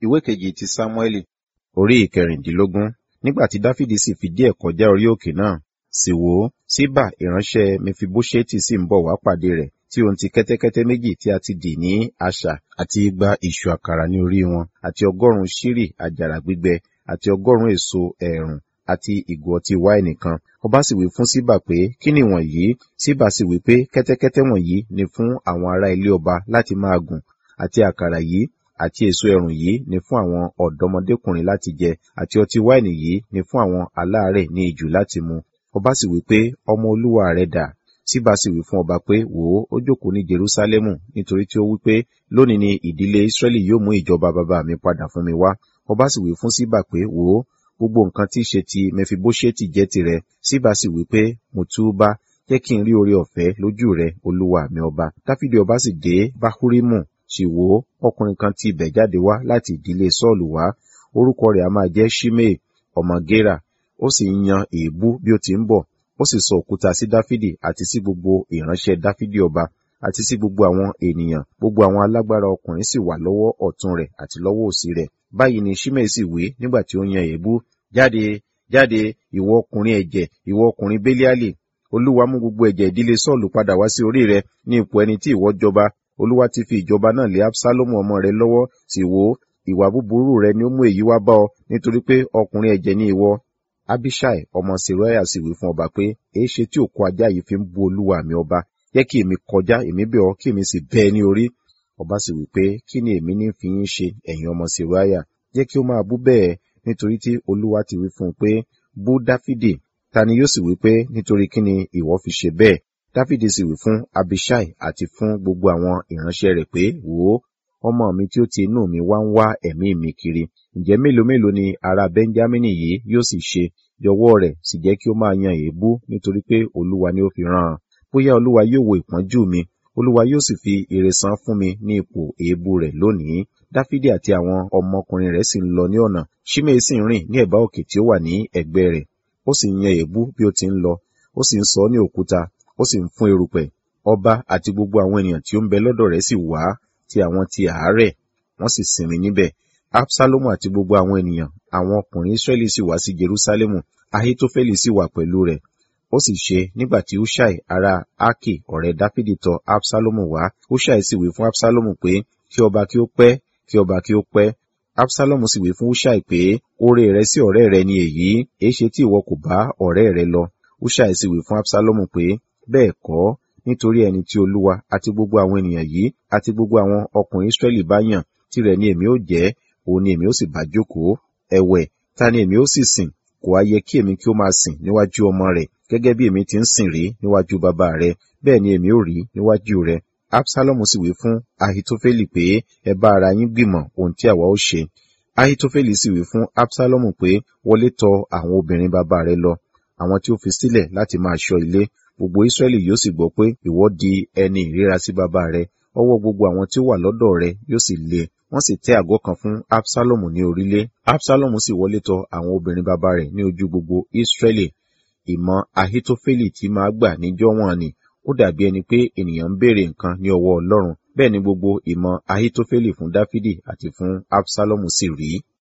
ìwé kejì ti sámúẹ́lì orí ìkẹrìndínlógún nígbà tí dáfídì sì fi díẹ̀ kọjá orí òkè náà sì wò ó síbà ìránṣẹ́ mefibóṣẹ́tì sì ń bọ̀ wá pàdé rẹ̀ tí òun ti kẹ́tẹ́kẹ́tẹ́ méjì tí a ti dì ní àṣà àti igba ìṣù àkàrà ní orí wọn àti ọgọ́rùn-ún ṣírì àjàrà gbígbẹ àti ọgọ́rùn-ún èso ẹ̀rùn àti ìgò ọtí wáìnì kan ọba sì wí fún síbà pé kí ni wọ̀nyí síbà sì wí pé kẹ́tẹ́kẹ́tẹ́ wọ̀nyí ni fún àwọn ará ilé ọba láti máa gùn àti àkàrà yìí àti èso ẹ̀rùn yìí ni fún àwọn ọ̀dọ́mọdékùnrin láti jẹ àti ọtí wáìnì yìí ni fún àwọn aláàárẹ̀ ní ijù láti mu ọba sì wí pé ọmọ olúwa rẹ̀ dà síbà sì wí fún ọba pé wò ó ó jókòó ní jerúsálẹ́mù nítorí tí ó wí pé lónìí ni ìdílé ísírẹ́lì yóò mú ìjọba bàbá mi padà fún mi wá ọba sì wí fún síbà pé wò ó gbogbo nǹkan tí í ṣe ti mẹfibóṣẹ́tì jẹ́ tirẹ̀ síbà sì wí pé mo túbá jẹ́ kí n rí oore ọ̀fẹ́ lójú rẹ olúwa mi ọba dáfídì ọba sì dé báhúrímù sì wò ó ọkùnrin kan ti ibẹ̀ jáde wá láti ìdílé sọ́ọ̀lù wá orúkọ rẹ̀ a máa jẹ́ shimei ọmọ gera ó sì ń yan èébú bí ó ti ń bọ̀ ó sì sọ òkúta sí dáfídì àti sí gbogbo ìránṣẹ́ dáfídì ọba àti sí gbogbo àwọn ènìyàn gbogbo àwọn alágbára ọkùnrin sì wà lọ́wọ́ ọ̀tún rẹ̀ àti lọ́wọ́ òsì rẹ̀ báyìí ni shimei sì wí nígbà tí ó yan èébú jáde jáde ìwọ ọkùnrin ẹ̀jẹ̀ ìwọ ọkùnrin bélíálì olúwa mú gbogbo ẹ̀jẹ̀ ìdílé sọ́ọ̀lù padà wá sí orí rẹ ní ipò ẹni tí ìwọ jọba olúwa ti fi ìjọba náà lé absalomu ọmọ rẹ lọ́wọ́ sì wò ó ìwà búburú rẹ ni ó mú èyí wá bá ọ nítorí pé ọkùnrin ẹ̀jẹ̀ ni ìwọ abishai ọmọ seruaya sì wí fún ọba pé èé ṣe tí òkú ajá yìí fi ń bú olúwa mi ọba jẹ́ kí èmi kọjá èmi bẹ̀ ọ́ kí èmi sì bẹ́ ẹ ní orí ọba sì wí pé kí ni èmi ní fi yín ṣe ẹ̀yin ọmọ seruaya jẹ́ kí ó máa bú bẹ́ẹ̀ nítorí tí olúwa ti wí fún un pé bú dáfídì ta ni yóò sì wí pé nítorí kí ni ìwọ fi ṣe bẹ́ẹ̀ dáfídì sì wí fún abishai àti fún gbogbo àwọn ìránṣẹ́ rẹ̀ pé wò ó ọmọ mi tí ó ti inú mi wá ń wá ẹ̀mí mi kiri ǹjẹ́ mélòó mélòó ni ará benjamini yìí yóò sì ṣe yọwọ́ rẹ̀ sì jẹ́ kí ó máa yan èébú nítorí pé olúwa ni ó fi rán an bóyá olúwa yóò wo ìpọ́njú mi olúwa yóò sì fi ire san fún mi ní ipò èébú rẹ̀ lónìí dáfídì àti àwọn ọmọkùnrin rẹ̀ sì ń lọ ní ọ̀nà ṣímei sì ń rìn ní ẹ̀bá òkè tí ó wà ní ẹ̀gbẹ́ rẹ̀ ó sì ń yan èébú bí ó ti ń lọ ó sì ń sọ ní òkúta ó sì ń fún erùpẹ̀ ọba àti gbogbo àwọn ènìyàn tí ó ń bẹ lọ́dọ̀ rẹ̀ sì wá ti àwọn ti àárẹ̀ wọ́n sì sinmi níbẹ̀ absalomu àti gbogbo àwọn ènìyàn àwọn ọkùnrin israẹli sì wá sí jerusalemu ahitofeli sì wà pẹ̀lú rẹ̀ ó sì ṣe nígbà tí hushai ará aki ọ̀rẹ́ dáfídì tọ̀ absalomu wá hushai sì wí fún absalomu pé kí ọba kí ó pẹ́ kí ọba kí ó pẹ́ absalomu sì wí fún hushai pé oore rẹ sí ọ̀rẹ́ rẹ ni èyí èéṣe tí ìwọ kò bá ọ̀rẹ́ rẹ lọ hushai sì wí fún absalomu pé bẹ́ẹ̀ kọ́ nítorí ẹni tí olúwa àti gbogbo àwọn ènìyàn yìí àti gbogbo àwọn ọkùnrin israẹli bá yàn tirẹ̀ ni èmi ó jẹ́ òun ni èmi ó sì bá jókòó ẹ̀wẹ̀ ta ni èmi ó sì sìn kò á yẹ kí èmi kí ó máa sìn níwájú ọmọ rẹ̀ gẹ́gẹ́ bí èmi ti ń sìn rí níwájú bàbá rẹ̀ bẹ́ẹ̀ ni èmi ó rí níwájú rẹ̀ absalomu sì wí fún ahitofeli pé ẹ bá ara yín gbìmọ̀ ohun tí àwa ó ṣe ahitofeli sì wí fún absalomu pé wọlé tọ̀ àwọn obìnrin bàbá rẹ̀ lọ àwọn tí ó fi sílẹ̀ láti máa ṣọ́ ilé gbogbo israẹli yóò sì gbọ́ pé ìwọ di ẹni ìríra sí bàbá rẹ̀ ọwọ́ gbogbo àwọn tí ó wà lọ́dọ̀ rẹ̀ yóò sì le wọ́n sì tẹ́ àgọ́ kan fún absalomu ní orílé absalomu sì wọlé tọ̀ àwọn obìnrin bàbá rẹ̀ ní ojú gbogbo israẹli ìmọ̀ ahitofeli tí máa gbà níjọ́ wọn ni ó dàbí ẹni pé ènìyàn ń béèrè nǹkan ní ọwọ́ ọlọ́run bẹ́ẹ̀ ni gbogbo ìmọ̀ ahitofeli fún dáfídì àti fún absalomu sì rí